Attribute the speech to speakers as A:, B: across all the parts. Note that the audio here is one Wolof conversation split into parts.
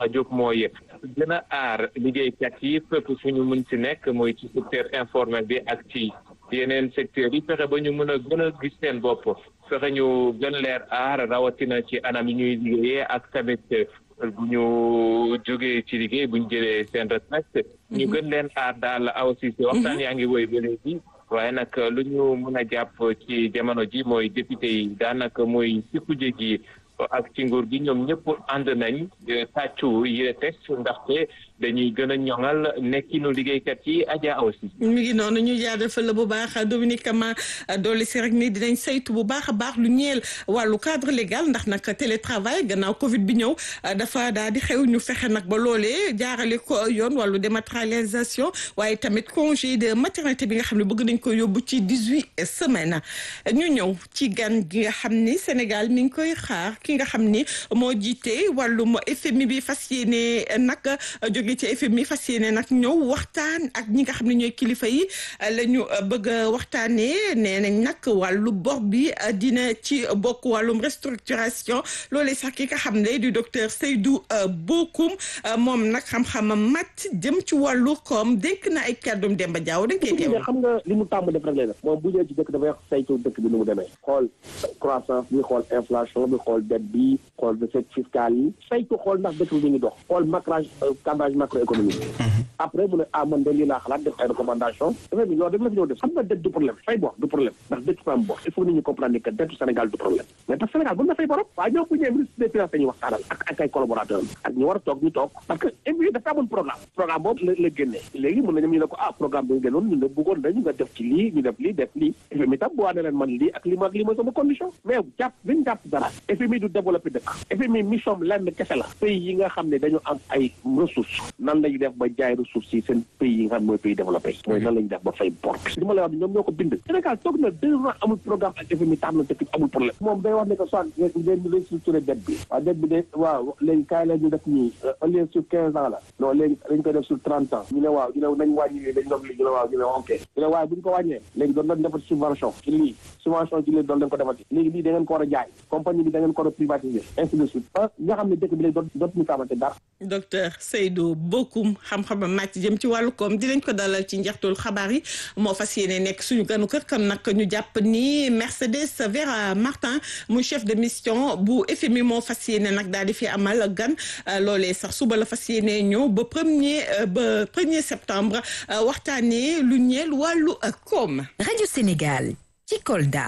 A: a jóg mooy gën a aar liggéeykat yi fépp fu ñu mun si nekk mooy ci secteur informel bi ak ci yeneen secteurs yi fexe ba ñu mën a gën a gis seen bopp fexe ñu gën leer aar rawatina ci anam yi ñuy liggéeyee ak tamit bu ñu jógee ci liggéey bu ñu jëlee seen retraite ñu gën leen aar daal aussi si waxtaan yaa ngi woy ba léegi waaye nag lu ñu mën a jàpp ci jamono ji mooy député yi daanaka mooy si kuje gi ak ci nguur gi ñoom ñëpp ànd nañ tàccu yi test ndaxte dañuy gën a ñoŋal nekkinu liggéeykat yi aja aussi.
B: mi ngi noonu ñu jaajëfal la bu baax Dominique Kama dolli si rek ni dinañ saytu bu baax a baax lu ñeel wàllu cadre légal ndax nag télétravail gannaaw Covid bi ñëw dafa daal di xew ñu fexe nag ba loolee jaarale ko yoon wàllu dématérialisation waaye tamit congé de maternité bi nga xam ne bëgg nañ ko yóbbu ci dix huit semaines ñu ñëw ci gan gi nga xam ni Sénégal mi ngi koy xaar ki nga xam ni moo jiite wàllum FMI bi fas yéene nag jóge ci FMI fas yéene nag ñëw waxtaan ak ñi nga xam ne ñooy kilifa yi la ñu bëgg a waxtaanee nee nañ nag wàllu bor bi dina ci bokk wàllum restructuration loolee sax ki nga xam ne du docteur Seydou Bokoum moom nag xam-xamam mat jëm ci wàllu koom dénk na ay kàddum Demba Diaw dañ koy teew
C: xam nga li mu tàmm def rek lay def moom bu ñëwee ci dëkk dafay wax saytu dëkk bi nu mu demee xool croissance bi xool inflation bi xool dette bi xool recette fiscale yi saytu xool ndax dëkk bi mi ngi dox xool macrage cadrage macroéconomique après mu ne ah man de lii laa xalaat def ay recommandation dafay bi loolu def la fi ñëw def xam nga dette du problème fay bor du problème ndax dëkk fa am bor il faut nit ñi comprendre ni que dette Sénégal du problème mais parce que Sénégal mën na fay borom waaye ñoo bu ñëwee ministre des finances dañuy waxtaanal ak ak ay collaborateurs ak ñu war a toog ñu toog parce que émi dafa amoon programme programme boobu la la génnee léegi mën nañu ñu ne ko ah programme bi nga génnoon ñu ne bëggoon nañu nga def ci lii ñu def lii def lii FMI tam bu waa ne leen man lii ak lii ma ak lii mooy sama condition mais jàpp biñu jàpp dara FMI du développé dëkk FMI mission lenn kese la pays yi nga xam ne dañu am ay ressources nan lañu def ba jaay ressources yi seen pays yi nga xam ne mooy pays développé mooy nan lañu def ba fay bor li ma lay wax ni ñoom ñoo ko bind Sénégal toog na deux ans amul programme ak FMI tax na dëkk amul problème moom day wax ne que soit ngeen restructuré dette bi waaw dette bi de waaw léegi kaay la ñu def nii au lieu sur quinze ans la non léegi dañ koy def sur trente ans ñu ne waaw ñu ne nañ wàññi dañ doon li ñu ne waaw ñu ne ok ñu ne waaye bu ñu ko wàññee léegi doon nañ defati subvention ci lii subvention ci lii doon nañ ko defati léegi lii da ngeen ko war a jaay compagnie bi da ngeen ko war a privatiser ainsi de suite ba nga xam ne dëkk bi léegi doot dootuñu xamante dara
B: docteur Seydou Bokoum xam-xamam màcc jëm ci wàllu koom dinañ ko dalal ci njeextul xabaar yi moo fas yéene nekk suñu ganu kër kan nag ñu jàpp ni Mercedes Vera Martin muy chef de mission bu FMI moo fas yéene nag daal di fi amal gan loolee sax suba la fas yéene ñëw ba premier ba premier septembre waxtaanee lu ñeel wàllu koom.
D: Radio Sénégal ci Kolda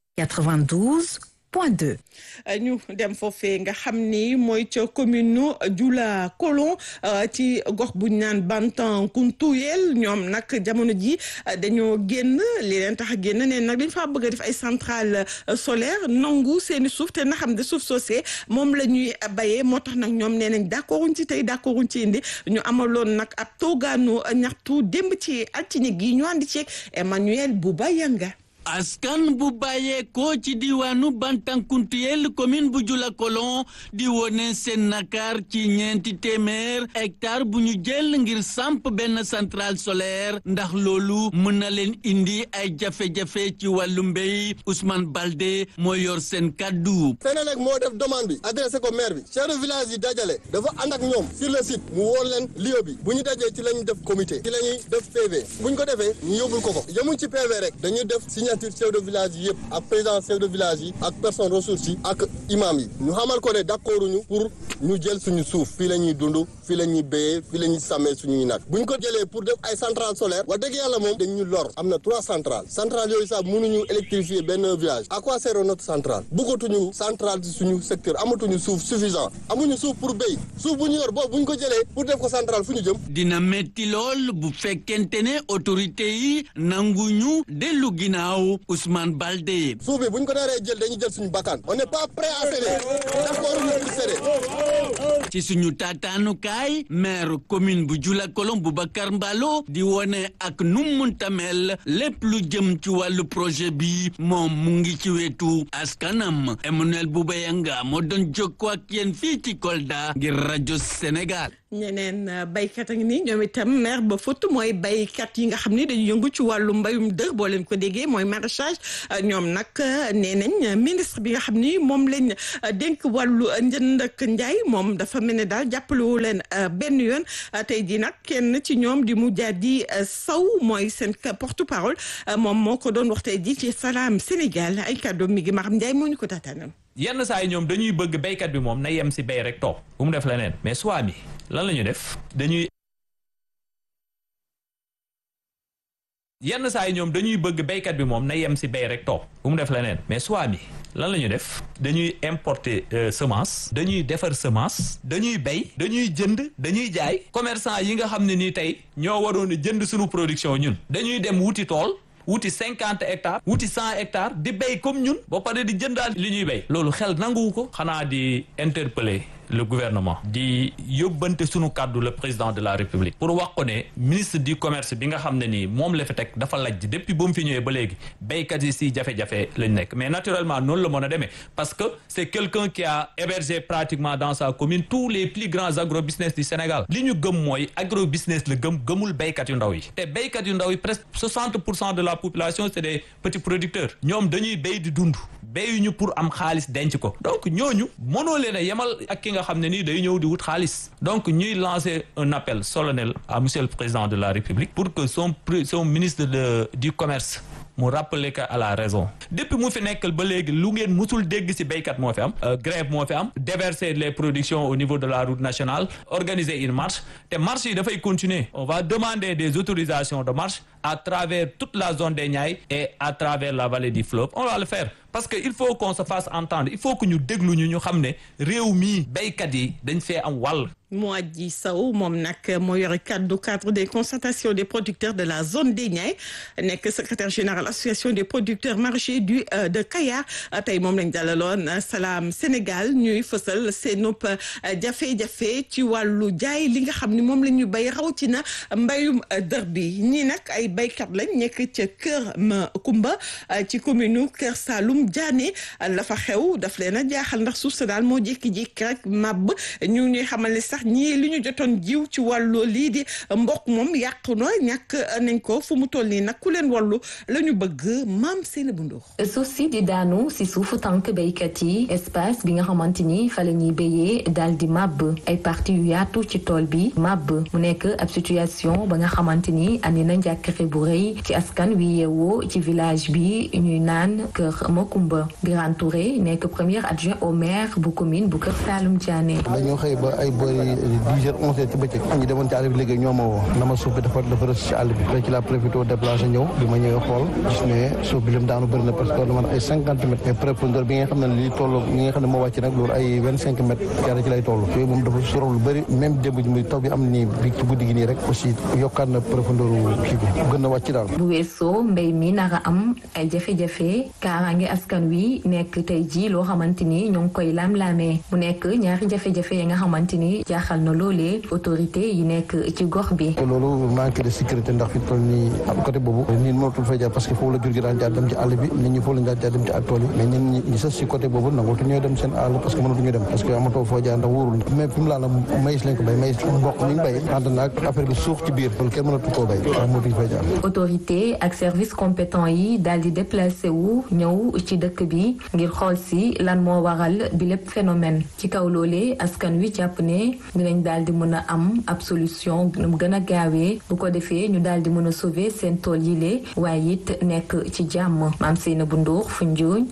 D: 92 point 2.
B: ñu dem foofee nga xam ni mooy ca commune nu Dioula Kolon ci gox bu ñu naan Bantankountouyel ñoom nag jamono ji dañoo génn li leen tax a génn ne nag dañ faa bëgg a def ay centrale solaire nangu seeni suuf te na xam ne suuf soosee moom la ñuy bayee moo tax nag ñoom nee nañ d'accorduñ ci tey d'accorduñ ci indi ñu amaloon nag ab toogaanu ñaxtu démb ci altine gi ñu àndi ceeg Emmanuel Bouba Yanga
E: askan bu bàyyeekoo ci diwaanu Bantankountouyel commune bu Dioula Kolon di wone seen nakar ci ñeenti téeméer hectare bu ñu jël ngir samp benn centrale solaire ndax loolu mën na leen indi ay jafe-jafe ci wàllu mbéy Ousmane Balde moo yor seen kaddu.
F: Senelec moo def demande bi adressé ko maire bi chef de village yi dajale dafa ànd ak ñoom sur le site mu woo leen lieu bi bu ñu dajee ci la ñuy def comité ci la ñuy def PV bu ñu ko defee ñu yóbbul ko ko yemuñ ci PV rek dañuy def signature chef de village yi yëpp ak président chef de village yi ak personne ressource yi ak imam yi ñu xamal ko ne d'accord ñu pour ñu jël suñu suuf fii la ñuy dund fii la ñuy béyee fii la ñuy sàmmee suñuy nag bu ñu ko jëlee pour def ay centrale solaire wax dëgg yàlla moom dañ ñu lor am na trois centrales centrales yooyu sax mënuñu électrifier benn village à quoi sert notre centrale bëggatuñu centrale ci suñu secteur amatuñu suuf suffisant amuñu suuf pour béy suuf bu ñu yor boobu bu ñu ko jëlee pour def ko centrale fu ñu jëm
E: dina metti lool bu fekkente ne autorité yi nanguñu dellu ginnaaw Ousmane Balde.
F: suuf bi bu ñu ko naree jël dañuy jël suñu bakkan on n'est pas prêt à céder d'accord ñu pour céder.
E: ci suñu taataanukaay maire commune bu Dioula Kolon Boubacar Mballo di wone ak nu munta mel lépp lu jëm ci wàllu projet bi moom mu ngi ci wetu askanam Emmanuel Boubayanga moo doon jokkoo ak yéen fii ci Kolda ngir rajo Sénégal.
B: ñeneen baykat a ngi nii ñoom itam maire ba fut mooy baykat yi nga xam ni dañu yëngu ci wàllu mbayum dër boo leen ko déggee mooy maraîchage ñoom nag nee nañ ministre bi nga xam ni moom lañ dénk wàllu njënd ak njaay moom dafa mel ne daal jàppalewu leen benn yoon tey jii nag kenn ci ñoom di mu di saw mooy seen porte parole moom moo ko doon wax tey jii ci Salam Sénégal ay kàddoom mi ngi Maram Ndiaye moo ñu ko taataanal.
G: yenn saa yi ñoom dañuy bëgg béykat bi moom na yem si béy rek toog bu mu def leneen mais soit bi lan la ñu def dañuy yenn saa yi ñoom dañuy bëgg béykat bi moom na yem si béy rek toog bu mu def leneen mais soit bi lan la ñu def dañuy importer semence dañuy defar semence dañuy béy dañuy jënd dañuy jaay commerçant yi nga xam ne nii tey ñoo waroon a jënd suñu production ñun dañuy dem wuti tool wuti cinquante hectares wuti cent hectares di béy comme ñun ba pare di jëndaal li ñuy béy loolu xel nanguwu ko xanaa di interpeller le gouvernement di yóbbante sunu kàddu le président de la république pour wax ko ne ministre du commerce bi nga xam ne nii moom la fi teg dafa lajj depuis ba mu fi ñëwee ba léegi béykat yi si jafe-jafe lañ nekk mais naturellement noonu la mën a demee parce que c'est quelqu'un qui a hébergé pratiquement dans sa commune tous les plus grands agro-business du Sénégal li ñu gëm mooy agro-business la gëm gëmul béykat yu ndaw yi te béykat yu ndaw yi presque 60 pour cent de la population c'est des petits producteurs ñoom dañuy béy di dund béyuñu pour am xaalis denc ko donc ñooñu mënoo leen a yemal ak ki nga xam ne nii day ñëw di wut xaalis donc ñuy lancer un appel solennel à monsieur le président de la République pour que son son ministre de du commerce mu rappeler que à la raison depuis mu fi nekkal ba léegi lu ngeen musul dégg ci béykat moo fi am grève moo fi am déverser les productions au niveau de la route nationale organiser une marche te marche yi dafay continuer on va demander des autorisations de marche à travers toute la zone des Niayes et à travers la vallée du fleuve on va le faire parce que il faut qu'on se fasse entendre il faut que ñu déglu ñu ñu xam ne réew mii béykat yi dañ fee am wàll
B: Moadji Sow moom nag moo yore kaddu cadre des concertations des producteurs de la zone des Niayes nekk secrétaire général association des producteurs maraîchers du de Kayar tey moom lañ dalaloon Salam Sénégal ñuy fësal seenub jafe-jafe ci wàllu jaay li nga xam ni moom la ñu béy rawatina mbayum dër bi ñii nag ay béykat lañ nekk ca Kër Makumba ci commune Kër Saalum Diané la fa xew daf leen a jaaxal ndax suuf sa daal moo jékki-jékki rek màbb ñu ñuy xamal ne sax ñii li ñu jotoon jiw ci wàllu lii di mboq moom yàqu na ñàkk nañ ko fu mu toll nii nag ku leen wallu la ñu bëgg maam seen bu ndox
H: suuf si di daanu si suufu tànk béykat yi espace bi nga xamante ni fa la ñuy béyee daal di màbb ay parti yu yaatu ci tool bi màbb mu nekk ab situation ba nga xamante ni andi na njàkkare bu rëy ci askan wi yeewoo ci village bi ñuy naan Kër Makumba Birane Touré nekk premier adjoint au maire bu commune bu Kër Saalum Diané
I: dañoo xëy ba ay bëri dix heures onze heures ci bëccëg ñu demoon ci àll bi liggéey ñoo ma woo na ma suuf bi dafa dafa rës ci àll bi léegi ci la profité déplacé ñëw bi ma ñëwee xool gis ne suuf bi lim daanu bëri na parce que lu man ay cinquante mètres mais profondeur bi nga xam ne lii toll ñi nga xam ne moo wàcc nag loolu ay vingt cinq mètres carré ci lay toll yooyu moom dafa sorof lu bëri même démb ji muy taw bi am nii bi ci guddi gi nii rek aussi yokkaat na profondeur kii bi gën na wàcc daal
H: bu weesoo mbéy mi nara am ay jafe-jafe kaaraange askan wi nekk tey ji loo xamante ni ñoo ngi koy laam-laamee mu nekk ñaari jafe-jafe yi nga xamante ni jaaxal na loolee autorité yi nekk ci gox bi
I: te loolu manque de sécurité ndax fi toll nii am côté boobu nit mënatul fay jaar parce que foofu la jur gi daan jaar dem ci àll bi nit ñi foofu lañ daan jaar dem ci ak tool yi mais ñun ñi ñi sës si côté boobu nangootu ñooy dem seen àll parce que mënatu ñu dem parce que amatoo foo jaar ndax wóorul mais fi mu laa la maïs lañ ko bay maïs mboq ñu ngi bay ànd naag affaire bi suux ci biir loolu kenn mënatu koo bay ndax mënatuñu fay jaar
H: autorité ak service compétent yi daal di déplacé wu ñëw ci dëkk bi ngir xool si lan moo waral bi lépp phénomène ci kaw loolee askan wi jàpp ne dinañ daal di mën a am ab solution nu mu gën a gaawee bu ko defee ñu daal di mën a sauver seen tool yi lee waaye it nekk ci jàmm maam Seynabou Ndour Foundiougne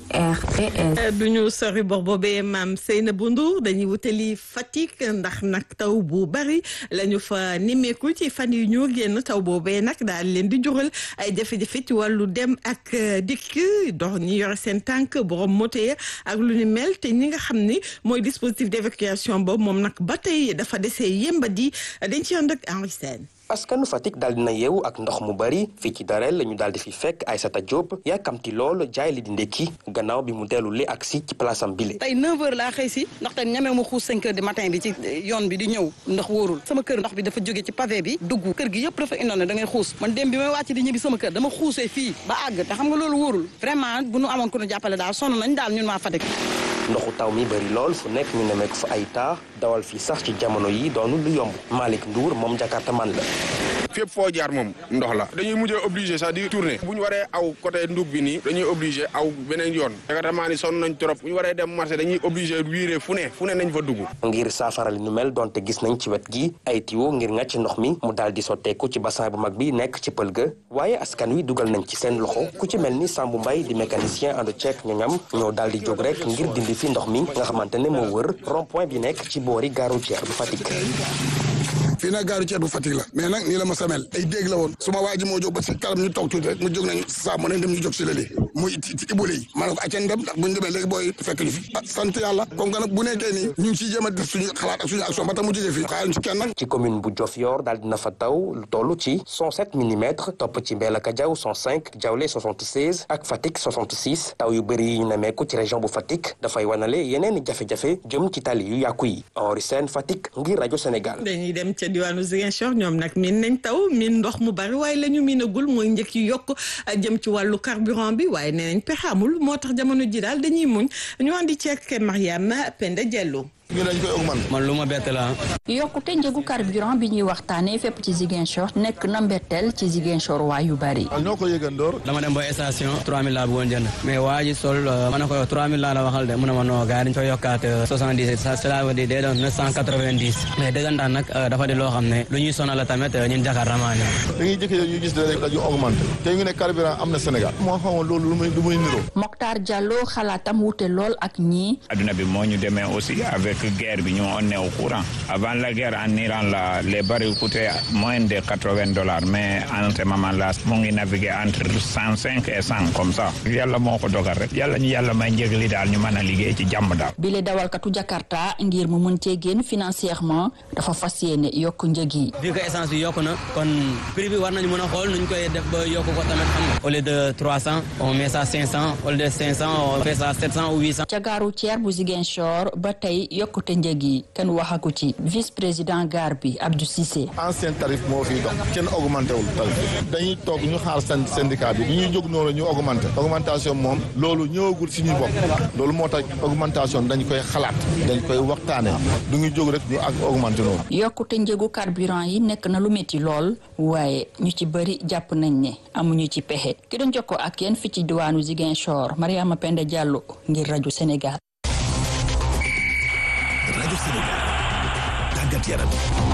H: RTS.
B: du ñu sori bor boobee maam Seynabou Ndour dañuy wutali Fatick ndax nag taw bu bari la ñu fa nimmeeku ci fan yu ñu génn taw boobee nag daal leen di jural ay jafe-jafe ci wàllu dem ak dikk dox ñi yore seen tànk borom moto yi ak lu ni mel te ñi nga xam ni mooy dispositif d'évacuation boobu moom nag ba tey dafa desee yembadi dañ ci ànd ak Henri Sène
J: askanu Fatick daal dina yeewu ak ndox mu bari fii ci Darel la ñu daal di fi fekk Aïssata Diop yàkkamti lool jaay li di ndekki gannaaw bi mu dellu li ak si ci place am bile.
K: tey 9h laa xëy si ndaxte ñamee ma xuus 5h du matin bi ci yoon bi di ñëw ndax wóorul sama kër ndox bi dafa jóge ci pavé bi dugg kër gi yëpp dafa indoon da ngay xuus man dem bi may wàcc di ñibbi sama kër dama xuusee fii ba àgg te xam nga loolu wóorul vraiment bu nu amoon ku nu jàppale daal sonn nañ daal ñun waa Fatick.
J: ndoxu taw mi bëri lool fu nekk ñu nemmeeku fa ay taax dawal fii sax ci jamono yi doonu lu yomb Malick Ndour moom Jakarta man la
L: fépp foo jaar moom ndox la dañuy mujjee obligé sax di tourner bu ñu waree aw côté ndug bi nii dañuy obligé aw beneen yoon Jakarta ni sonn nañ trop bu ñu waree dem marché dañuy obligé wiire fu ne fu ne nañ fa dugg
J: ngir saafara li nu mel donte gis nañ ci wet gi ay tiwo ngir ngàcc ndox mi mu daal di sotteeku ci bassin bu mag bi nekk ci pël ga waaye askan wi dugal nañ ci seen loxo ku ci mel ni Sambu Mbay di mécanicien ànd ceek ñoñam ñoo daal di jóg rek ngir dindi fi ndox mi nga xamante ne moo wër rond point bi nekk ci boori gare routière bu Fatick
M: fii nag gaaru ceeb bu Fatick la mais nag nii la ma samel ay dégg la woon suma waa ji moo jóg ba si kalam ñu toog tuuti rek mu jóg nañu saa mu ne dem ñu jóg si lëli muy ci ibule yi ma ne ko aceen dem ndax buñu demee léegi booy fekk ñu fi ah sant yàlla comme que nag bu nekkee nii ñu ngi ciy jéem a def suñu xalaat ak suñu action ba tax mu jógee fii xaaruñ ci kenn nag
J: ci commune bu Diofior daal dina fa taw lu toll ci 107 millimètres topp ci Mbelaka Diaw 105 Diawle 76 ak Fatick 66 taw yu bëri yi ñu nemeeku ci région bu Fatick dafay wanale yeneen jafe-jafe jëm ci tali yu yàqu yi Henri Sène Fatick ngir rajo Sénégal
B: dañuy dem ca diwaanu Ziguinchor ñoom nag miin nañ taw miin ndox mu bari waaye la ñu miinagul mooy njëkk yu yokk jëm ci wàllu carburant bi waaye nee nañ pexe amul moo tax jamono ji daal dañuy muñ ñu andi ceek Mariama Penda Diallo
N: ñu dañ koy augmenté. man lu ma bett la
O: yokkute njëgu carburant bi ñuy waxtaanee fépp ci Ziguinchor nekk na mbetteel ci Ziguinchor waa yu bari.
N: ñoo ko yëgandoor.
P: dama dem ba station 3000 laa bëggoon jënd mais waa ji sol ma ne ko 3000 laa la waxal de mu ne ma non gars yi dañu koy yokkaat 70 ça cela veut dire day doon 990 mais dëggantaan nag dafa di loo xam ne lu ñuy sonal la tamit ñun Jakarta maa ñëw.
N: dañuy jëkkee ñu gis rek dañu augmenté te ñu ne carburant am na Sénégal. moo xamoon loolu lu muy lu muy niroo.
O: Mokhtar Diallo xalaatam wute lool ak ñii.
Q: adduna bi moo ñu demee aussi avec guerre bi ñu on est au courant. Avant la guerre en Iran, là, les barils coûtaient moins de 80 dollars, mais en ce moment-là, mu ngi naviguer entre 105 et 100 comme ça. yàlla moo ko dogal rek yàlla ñu yàlla may njëg li daal ñu mën a liggéey ci jàmm daal.
O: bile dawalkatu Jakarta ngir mu mën cee génn financièrement dafa fas yéene yokk njëg yi.
P: vu que essence bi yokku na kon prix bi war nañu mën a xool nuñ koy def ba yokk ko tamit xam nga. au lieu de 300 on met ça 500 au lieu de 500 on fait ça 700 ou 800.
O: ca gaaru Thier bu Ziguinchor ba tey yokkute njëg yi kenn waxaku ci vice président gare bi Abdou Cissé.
N: ancien tarif moo fiy dox kenn augmenté wul tarif dañuy toog ñu xaar seen syndicat bi ñu ñuy jóg noonu ñu augmenté augmentation moom loolu ñëwagul si ñuy bopp loolu moo tax augmentation dañ koy xalaat dañ koy waxtaane du ñu jóg rek ñu ak augmenté noonu.
O: yokkute njëgu carburant yi nekk na lu métti lool waaye ñu ci bëri jàpp nañ ne amuñu ci pexe ki doon jokkoo ak yéen fi ci diwaanu Ziguinchor Mariama Penda Diallo ngir rajo Sénégal.
R: rajo Sénégal tàggat yaram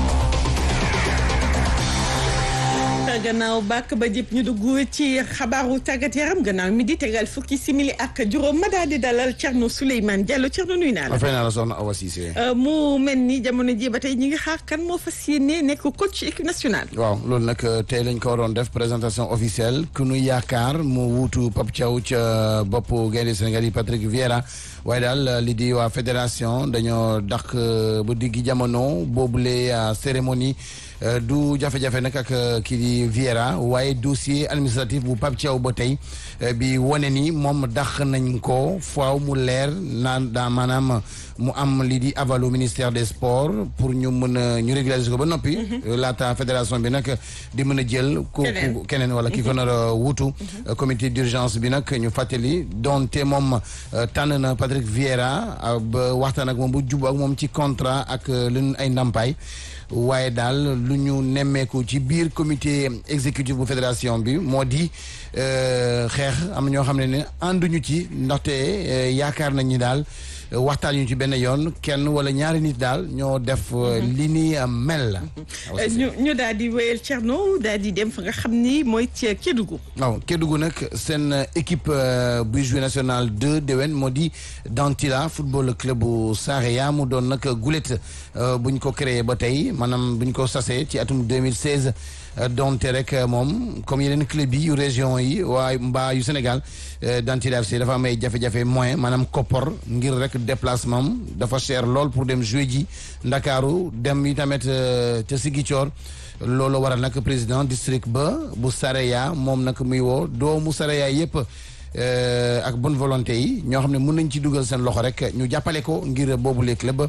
B: gannaaw bàkk ba jëpp ñu dugg ci xabaaru tàggat yaram gannaaw mi di tegal fukki simili ak juróom ma daal di dalal Thierno Souleymane Diallo Thierno nuyu naa la.
S: fay naa la soxna Awa Cissé.
B: mu mel ni jamono ji ba tey ñi ngi xaar kan moo fas yéene nekk coach équipe nationale.
S: waaw loolu nag tey lañ ko waroon def présentation officielle ku nu yaakaar mu wuutu Pape Thiaw ca boppu gaynde Sénégal yi Patrick Vieira waaye daal li di waa fédération dañoo dàq ba diggi jamono boobule cérémonie. du jafe-jafe nag ak kii di Vieira waaye dossier administratif bu Pape Thiaw ba tey bi wane ni moom dàq nañ ko faaw mu leer naan daa maanaam mu am lii di avalu ministère des sports pour ñu mën a ñu régulariser ko ba noppi. laata fédération bi nag di mën a jël. ku keneen wala ki ko nar a wuutu. comité d'urgence bi nag ñu fàttali donte moom tànn na Patrick Vieira ba waxtaan ak moom bu jub ak moom ci contrat ak lu ay ndàmpaay. waaye daal lu ñu nemmeeku ci biir comité exécutif bu fédération bi moo di xeex am ñoo xam ne ne ànduñu ci ndaxte yaakaar nañ ni daal waxtaan ñu ci benn yoon kenn wala ñaari nit daal ñoo def li ni mel.
B: ñu ñu daal di wéyal Thierno daal di dem fa nga xam ni mooy ci Kédougou.
S: waaw Kédougou nag seen équipe buy joué national 2 déwén moo di Dantila football club bu Saraya mu doon nag gulet buñ ko créé ba tey maanaam buñ ko sasee ci atum 2016. donte rek moom comme yeneen club yi yu région yi waaye mbaa yu Sénégal Dantila FC dafa am ay jafe-jafe moyen maanaam koppor ngir rek déplacement dafa cher lool pour dem jouer ji Ndakaaru dem yi tamit ca Ziguinchor loolu waral nag président district ba bu Saraya moom nag muy woo doomu Saraya yëpp ak bonne volonté yi ñoo xam ne mën nañ ci dugal seen loxo rek ñu jàppale ko ngir boobu les club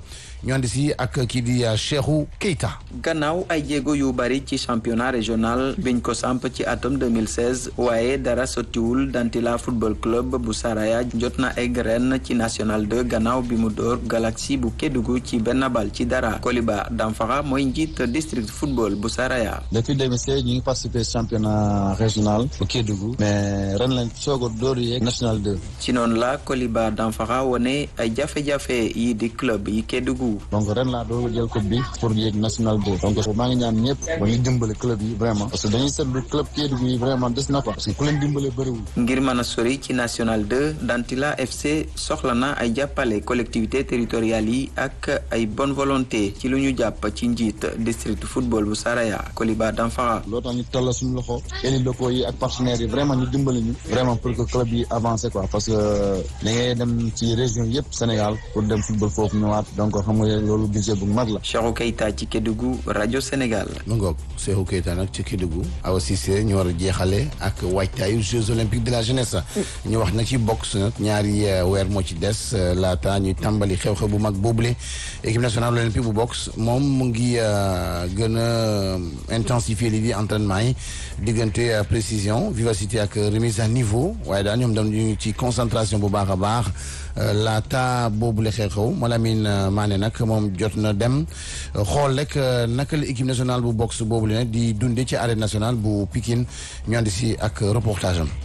S: ñu andi si ak kii di Cheikhou Keita.
T: gannaaw ay jéego yu bari ci championnat régional biñ ko samp ci atum 2016 waaye dara sottiwul Dantila football club bu Saraya jot na egg ren ci national 2 gannaaw bi mu door Galaxy bu Kédougou ci benn bal ci dara Koliba Damfara mooy njiit district football bu Saraya.
U: depuis 2016 ñu ngi participé championnat régional bu Kédougou mais ren lañ soog a door yeeg national 2.
T: ci noonu la Koliba Damfara wone ay jafe-jafe yi di club yi Kédougou.
U: donc ren laa doog a jël coupe bi pour yeeg national 2 donc maa ngi ñaan ñëpp ba ñu dimbale club yi vraiment parce que dañuy seetlu club Kédougou yi vraiment des na ko parce que ku leen dimbale bëriwul.
T: ngir mën a sori ci national 2 Dantila FC soxla na ay jàppale collectivité territoriales yi ak ay bonne volonté ci lu ñu jàpp ci njiit district football bu Saraya Koliba Damfara.
U: loo tax ñu toll suñu loxo élus locaux yi ak partenaires yi vraiment ñu dimbali ñu vraiment pour que club yi avancé quoi parce que da ngay dem ci région yëpp Sénégal pour dem football foofu ñëwaat donc xam nga loolu budget bu mag la.
T: Cheikhou Keita ci Kédougou rajo Sénégal.
S: mu ngoog Cheikhou Keita nag ci Kédougou Awa Cissé ñu war a jeexale ak waajtaayu Jeux olympiques de la jeunesse ñu wax nag ci boxe nag ñaari weer moo ci des laata ñuy tàmbali xew-xew bu mag boobule équipe nationale olympique bu boxe moom mu ngi gën a intensifier lii di entraînement yi diggante précision vivacité ak remise à niveau waaye daal ñoom dañu ci concentration bu baax a baax laata boobule xew-xew Malamine Mané nag moom jot na dem xool rek naka la équipe nationale bu boxe boobule nag di dundee ci arène nationale bu Pikine ñu andi si ak reportage am.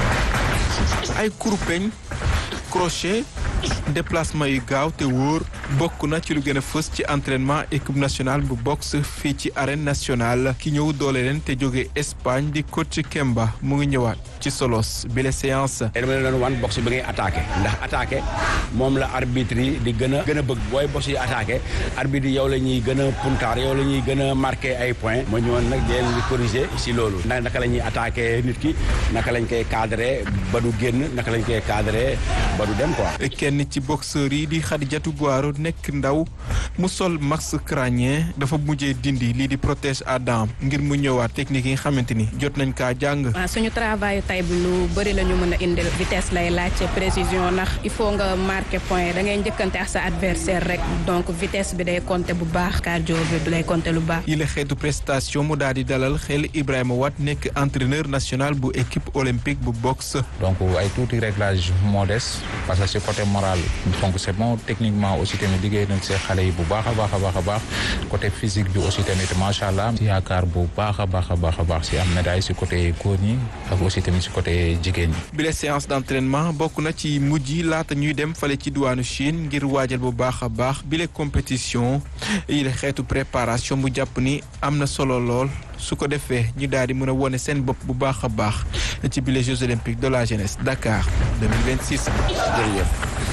V: ay kurpeñ crochet déplacement yu gaaw te wóor bokk na ci lu gën a fës ci entraînement équipe nationale bu boxe fii ci arène nationale ki ñëw doole leen te jóge Espagne di coach Kemba mu ngi ñëwaat ci solos bi la séance.
W: dama leen doon wan boxe bi ngay attaqué ndax attaqué moom la arbitre yi di gën a gën a bëgg booy boxe yi attaqué arbitre yi yow la ñuy gën a puntaar yow la ñuy gën a marqué ay points ma ñëwoon nag di leen di corriger si loolu ndax naka la ñuy attaqué nit ki naka lañ koy cadré ba du génn naka lañ koy cadré ba du dem quoi.
V: kenn ci boxeur yi di Khadijatou Guaro nekk ndaw mu sol max crânien dafa mujjee dindi lii di protège à dents ngir mu ñëwaat technique yi nga xamante ni jot nañ kaa jàng.
X: waaw suñu travail tay bi lu bëri la ñu mën a indil vitesse lay laajte précision ndax il faut nga marqué point da ngay njëkkante ak sa adversaire rek donc vitesse bi day compter bu baax cardio bi lay compter lu baax.
V: yi la xeetu prestation mu daal di dalal xel Ibrahima Wade nekk entraîneur national bu équipe olympique bu boxe.
Y: donc ay tuuti réglage modeste parce que ci côté moral donc c'est bon techniquement aussi tamit liggéey nañ see xale yi bu baax a baax a baax a baax côté physique bi aussi tamit macha allah si yaakaar bu baax a baax a baax a baax si am médaille si côté góor ñi ak aussi tamit si côté jigéen ñi.
V: bile séance d'entraînement bokk na ci mujj yi laata ñuy dem fale ci diwaanu Chine ngir waajal bu baax a baax bile compétition yi la xeetu préparation bu jàpp ni am na solo lool. su ko defee ñu daal di mën a wone seen bopp bu baax a baax ci bile Jeux olympiques de la jeunesse Dakar 2026.
S: jërëjëf.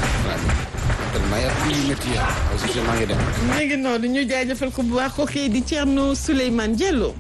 B: mi ngi noonu ñu jaajëfal ko bu baax ko kii di Thierno Souleymane Diallo.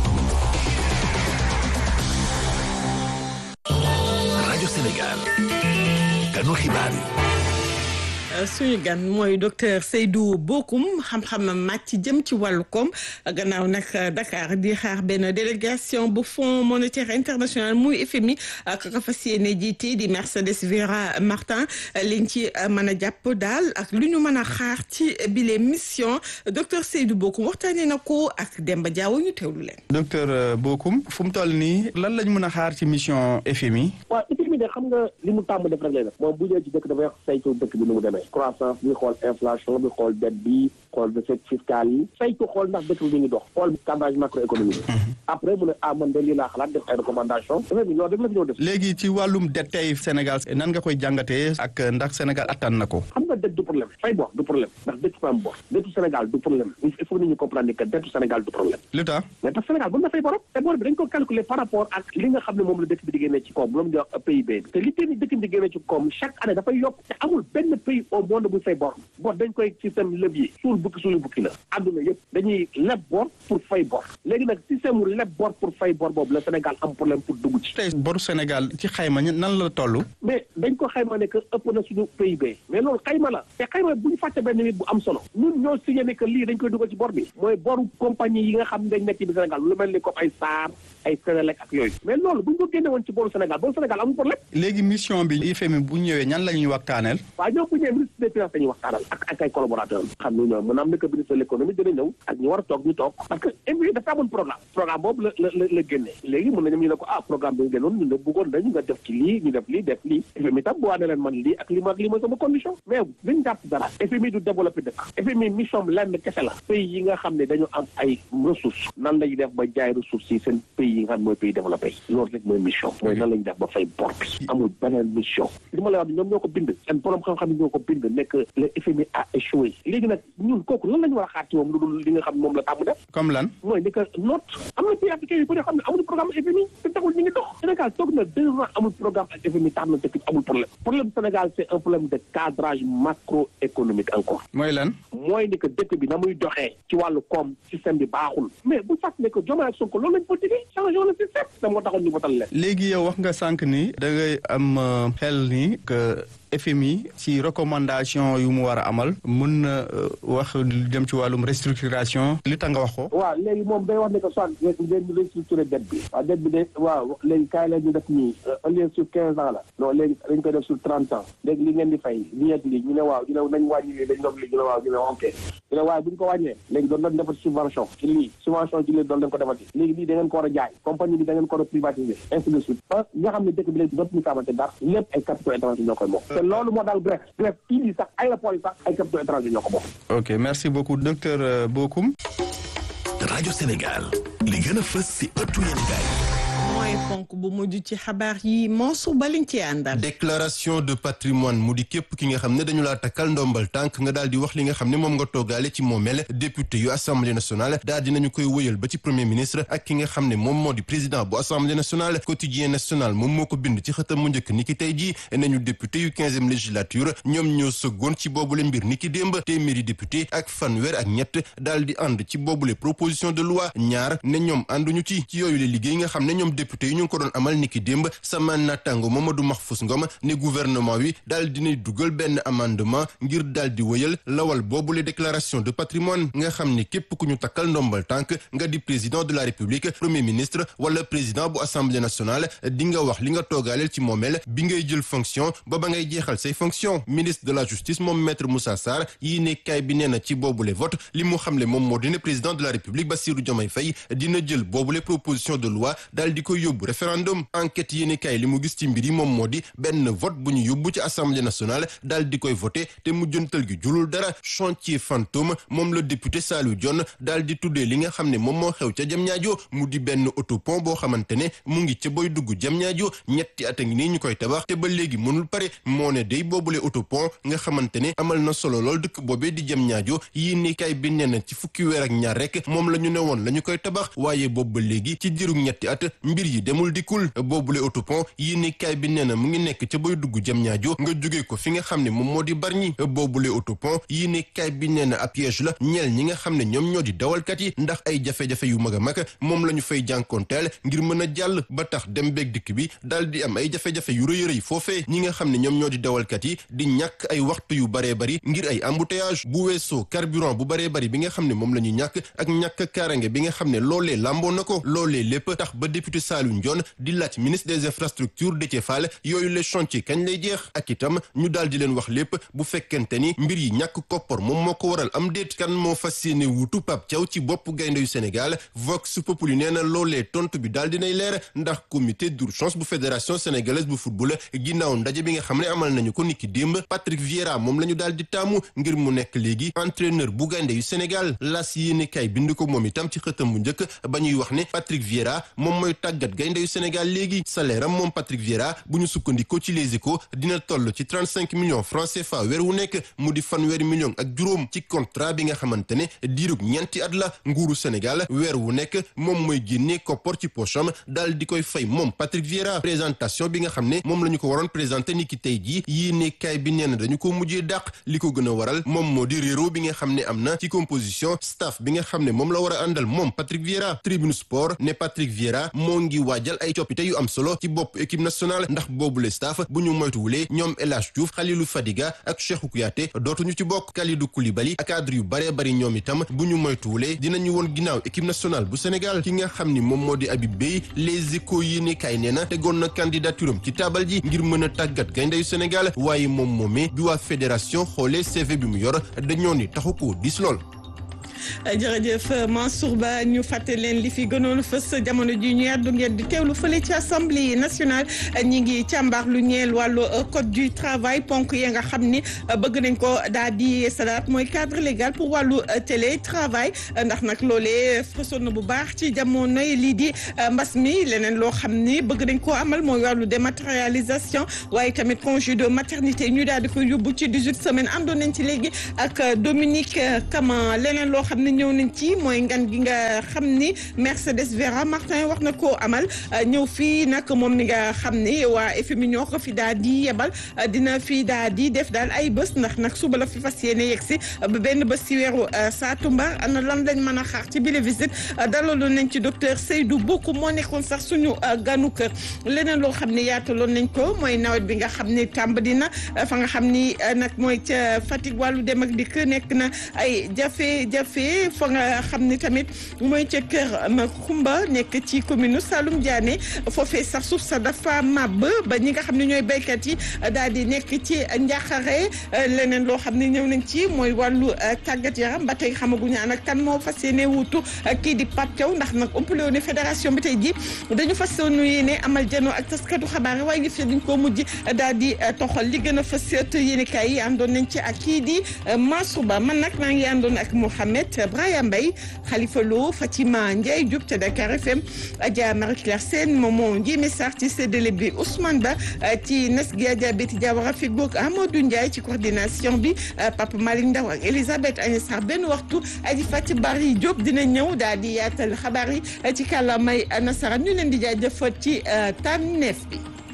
R: rajo Sénégal. kanu xibaar yi.
B: suñu gan mooy docteur Seydou Bokoum xam-xamam màcc jëm ci wàllu koom gannaaw nag Dakar di xaar benn délégation bu Fonds monétaire international muy FMI ak ka fas yéene jiite di Mercedes Vera Martin liñ ci mën a jàpp daal ak lu ñu mën a xaar ci bile mission docteur Seydou Bokoum waxtaanee na ko ak Demba Diaw ñu teewlu leen.
Z: docteur Bokoum fu mu toll nii lan lañ mën a xaar ci mission FMI.
C: waaw FMI de xam nga li mu tàmm def rek lay def moom bu ñëwee ci dëkk dafay wax saytu dëkk bi nu mu demee. croissance bi xool inflation bi xool dette bi xool recette fiscale yi saytu xool ndax dëkk bi mi ngi dox xool cadrage macroéconomique après mu ne ah man de lii laa xalaat def ay recommandation dafay bi loolu def la fi ñëw def
Z: léegi ci wàllum dette tey Sénégal nan nga koy jàngatee ak ndax Sénégal attan na ko
C: xam nga dette du problème fay bor du problème ndax dëkk fa am bor dettu Sénégal du problème il faut nit ñu comprendre ni que dettu Sénégal du problème
Z: lu tax
C: mais tax Sénégal mën na fay borom te bor bi dañ ko calculer par rapport ak li nga xam ne moom la dëkk bi di génnee ci koom loolu di wax PIB bi te li tee dëkk bi di génnee ci koom chaque année dafay yokk te amul benn pays au monde bu fay bor bor dañ koy système levier suul bukki suulu bukki la àdduna yëpp dañuy leb bor pour fay bor léegi nag système mu leb bor pour fay bor boobu la Sénégal am problème pour dugg ci
Z: tey boru Sénégal ci xayma nan la toll
C: mais dañ ko xayma ne que ëpp na suñu PIB mais loolu xayma la te xayma bu ñu fàtte benn nit bu am solo ñun ñoo signé ne que lii dañ koy dugal ci bor bi mooy boru compagnie yi nga xam ne dañ nekk ci bi Sénégal lu mel ni comme ay SAR ay Sénélec ak yooyu mais loolu bu ñu ko génne woon ci boru Sénégal boru Sénégal amul problème
Z: léegi mission bi IFM bu ñëwee ñan la ñuy waxtaaneel
C: waaw ñoom bu ñëwee ministre des finances dañuy waxtaanal ak ak ay collaborateurs xam ne ñoom maanaam nekk ministre de l'économie dina ñëw ak ñu war a toog ñu toog parce que FMI dafa amoon programme programme boobu la la la génnee léegi mën nañu ñu ne ko ah programme bi nga génnoon ñu ne bëggoon nañu nga def ci lii ñu def lii def lii FMI tam bu waa ne leen man lii ak lii ma ak lii mooy sama condition mais liñ jàpp dara FMI du développé dëkk FMI mission lenn kese la pays yi nga xam ne dañu am ay ressources nan lañu def ba jaay ressources yi seen pays yi nga xam ne mooy pays développé loolu rek mooy mission mooy nan lañu def ba fay bor bi amul beneen mission li ma lay wax ñoom ñoo ko bind seen borom xam-xam yi ñoo ko bind nekk le FMI a échoué léegi nag ñun kooku lan la ñu war a xaar ci moom lu dul li nga xam ne moom la tàmm def
Z: comme lan
C: mooy ni que note am na pays africain yu bëri xam ne amuñu programme FMI te taxul ñu ngi dox Sénégal toog na deux ans amul programme ak FMI tax na dëkk bi amul problème problème Sénégal c'est un problème de cadrage macroéconomique encore
Z: mooy lan
C: mooy ni que dëkk bi na muy doxee ci wàllu koom système bi baaxul mais bu fàtt ne que Diomaye ak Sonko loolu lañ ko digee changé le système te moo taxoon ñu votal leen
Z: léegi yow wax nga sànq ni da ngay am xel ni que FMI ci recommandation yu mu war a amal mën na wax jëm ci wàllum restructuration li tax nga wax ko.
C: waaw léegi moom day wax ne que soit ngeen restructuré dette bi. waaw dette bi de waaw léegi kaay la ñu def nii au lieu sur quinze ans la. non léegi dañ koy def sur trente ans. léegi li ngeen di fay ñeent li ñu ne waaw ñu ne nañ wàññi lii dañ doon lii ñu ne waaw ñu ne ok. ñu ne waaye bu ñu ko wàññee léegi doon nañ defati subvention ci lii subvention ci lii doon nañ ko defati. léegi lii da ngeen ko war a jaay compagnie bi da ngeen ko war a privatiser ainsi de suite. ba nga xam ne dëkk bi léegi dootuñu xamante dara lépp ay capitaux étrangers ñoo koy moom te loolu moo daal Grèce Grèce kii bi sax aéroport yi sax ay capitaux étrangers ñoo ko bokk.
Z: ok merci beaucoup docteur Bokoum.
R: rajo Sénégal li gën a fës si ëttu yéenekaay
B: mooy ponk bu mujj ci xabaar yi Mansour Ba lañ ci àndal.
A: déclaration de patrimoine mu di képp ki nga xam ne dañu laa takkal ndombal tànk nga daal di wax li nga xam ne moom nga toogaale ci moomeel député yu assemblée nationale daal dinañu koy wëyal ba ci premier ministre ak ki nga xam ne moom moo di président bu assemblée nationale quotidien national moom moo ko bind ci xëtam mu njëkk ni ki tey jii nañu député yu quinzième législature ñoom ñoo sëggoon ci boobule mbir ni ki démb téeméeri député ak fanweer ak ñett daal di ànd ci boobule proposition de loi ñaar ne ñoom ànduñu ci ci yooyu le liggéey nga xam ne ñoom député yi ñu ngi ko doon amal niki démb sama naataango Mamadou Mahfous Ngom ne gouvernement wi daal dinay dugal benn amendement ngir daal di wëyal lawal boobule déclaration de patrimoine nga xam ne képp ku ñu takkal ndombal tànk nga di président de la république premier ministre wala président bu assemblée nationale di nga wax li nga toogaaleel ci moomeel bi ngay jël fonction ba ba ngay jeexal say fonction ministre de la justice moom maître Moussa Sarr yii ne kaay bi nee na ci boobule vote li mu xamle moom moo dina président de la république Bassirou Diomaye Faye dina jël boobule proposition de loi daal di koy yóbbu référendum enquête yéeni kay li mu gis ci mbir yi moom moo di benn vote bu ñu yóbbu ci assemblée nationale daal di koy voté te mu jëntal gi julul dara chantier fantôme moom la député Saliou Dione daal di tuddee li nga xam ne moom moo xew ca Diamniadio mu di benn autopont boo xamante ne mu ngi ca boy dugg Diamniadio ñetti at a ngi nii ñu koy tabax te ba léegi mënul pare moo ne day boobule autopont nga xamante ne amal na solo lool dëkk boobee di Diamniadio yéeni kay bi nee na ci fukki weer ak ñaar rek moom la ñu ne woon la ñu koy tabax waaye boobu ba léegi ci diiru ñetti at mbir yi demul dikkul boobule autopont yii ni kaay bi nee na mu ngi nekk ca bay dugg jëm ñaajo nga jóge ko fi nga xam ne moom moo di barñi boobule autopont yii ni kaay bi nee na ab piège la ñeel ñi nga xam ne ñoom ñoo di dawalkat yi ndax ay jafe-jafe yu mag a mag moom la ñu fay jànkoonteel ngir mën a jàll ba tax dem beeg dikk bi daal di am ay jafe-jafe yu rëy rëy foofee ñi nga xam ne ñoom ñoo di dawalkat yi di ñàkk ay waxtu yu baree bari ngir ay embouteillage bu weesoo carburant bu baree bari bi nga xam ne moom la ñu ñàkk ak ñàkk kaarange bi nga xam ne loolee làmboo na ko loolee lépp tax ba député Saliou Ndione di laaj ministre des infrastructures Déthié Fall yooyu les chantiers kañ lay jeex ak itam ñu daal di leen wax lépp bu fekkente ni mbir yi ñàkk koppar moom moo ko waral am déet kan moo fas yéene wuutu Pape Thiaw ci bopp gaynde yu Sénégal Vox Populi nee na loolee tontu bi daal dinay leer ndax comité d'urgence bu fédération sénégalaise bu football ginnaaw ndaje bi nga xam ne amal nañu ko niki démb Patrick Vieira moom la ñu daal di taamu ngir mu nekk léegi entraîneur bu gaynde yu Sénégal las yéene kay bind ko moom itam ci xëtam bu njëkk ba ñuy wax ne Patrick Vieira moom mooy tàggat gaynde yu Sénégal léegi salaire am moom Patrick Vieira bu ñu sukkandikoo ci Les Échos dina toll ci trente cinq millions francs CFA weer wu nekk mu di fanweeri millions ak juróom ci contrat bi nga xamante ne diirug ñeenti at la nguuru Sénégal weer wu nekk moom mooy génnee koppor ci pocham daal di koy fay moom Patrick Vieira présentation bi nga xam ne moom la ñu ko waroon présenté ni ki tey jii yii ne kaay bi nee na dañu ko mujjee dàq li ko gën a waral moom moo di réero bi nga xam ne am na ci composition staff bi nga xam ne moom la war a àndal moom Patrick Vieira Tribune Sport ne Patrick Vieira moo ngi ngi waajal ay coppite yu am solo ci bopp équipe nationale ndax boobu le staff bu ñu moytuwulee ñoom El Hadj Diouf Khalilou Fadiga ak Cheikhou Kouyaté dootuñu ci bokk Kalidou Koulibaly ak cadre yu baree bari ñoom itam bu ñu moytuwulee dinañu woon ginnaaw équipe nationale bu Sénégal ki nga xam ni moom moo di Habib Beye les échos yi ne kay nee na tegoon na candidature am ci taabal ji ngir mën a tàggat gayndeyu Sénégal waaye moom moomee bi waa fédération xoolee CV bi mu yor dañoo ni taxu ko dis lool
B: jërëjëf Mansour Ba ñu fàtte leen li fi gënoon fës jamono ji ñu yàddu ngeen di teewlu fële ci assemblée nationale ñi ngi càmbar lu ñeel wàllu code du travail ponk yi nga xam ni bëgg nañ ko daal di salaat mooy cadre légal pour wàllu télétravail ndax nag loolee fësoon na bu baax ci jamonoy lii di mbas mi leneen loo xam ni bëgg nañ koo amal mooy wàllu dématérialisation waaye tamit congé de maternité ñu daal di koy yóbbu ci 18 semaines àndoon nañ ci léegi ak Dominique Kama leneen loo xam ne ñëw nañ ci mooy ngan gi nga xam ni Mercedes Vera Martin wax na koo amal ñëw fii nag moom mi nga xam ni waa FMI ñoo ko fi daal di yebal dina fi daal di def daal ay bés ndax nag suba la fi fas yéene yegg si ba benn bés ci weeru saatumbar ana lan lañ mën a xaar ci bile visite dalaloon nañ ci docteur Seydou Boku moo nekkoon sax suñu ganu kër leneen loo xam ne yaataloon nañ ko mooy nawet bi nga xam ni tàmbali na fa nga xam ni nag mooy ca Fatick wàllu dem ak dikk nekk na ay jafe-jafe fa nga xam ni tamit mooy ca kër ma Kumba nekk ci commune Saloum Diané foofee sax suuf sa dafa màbb ba ñi nga xam ne ñooy béykat yi daal di nekk ci njaaxare leneen loo xam ne ñëw nañ ci mooy wàllu tàggat yaram ba tey xamaguñu an ak kan moo fas yéene wuutu kii di Pape Thiaw ndax nag ëppale woon ne fédération bi tey ji dañu fas yéene amal janoo ak taskatu xabaar yi waaye ngi fi dañ koo mujj daal di toxal li gën a fas yéene kaay yi àndoon nañ ci ak kii di Mansour Ba man nag maa ngi àndoon ak Mouhamed Brahima Mbaye Khalifa Lo Fatima Ndiaye Diop te Dakar FM Adja Marie Claire Sène Momo Ndiémé Sarr ci séddale bi Ousmane Ba ci nas gi Adja Betty Diawara fi goog Amadou Ndiaye ci coordination bi Papa Malick Ndaw ak Elisabeth Agnès Sarr benn waxtu aji Fati Bari Diop dina ñëw daal di yaatal xabaar yi ci kàllaamay nasaraan ñu leen di jaajëfal ci tànneef bi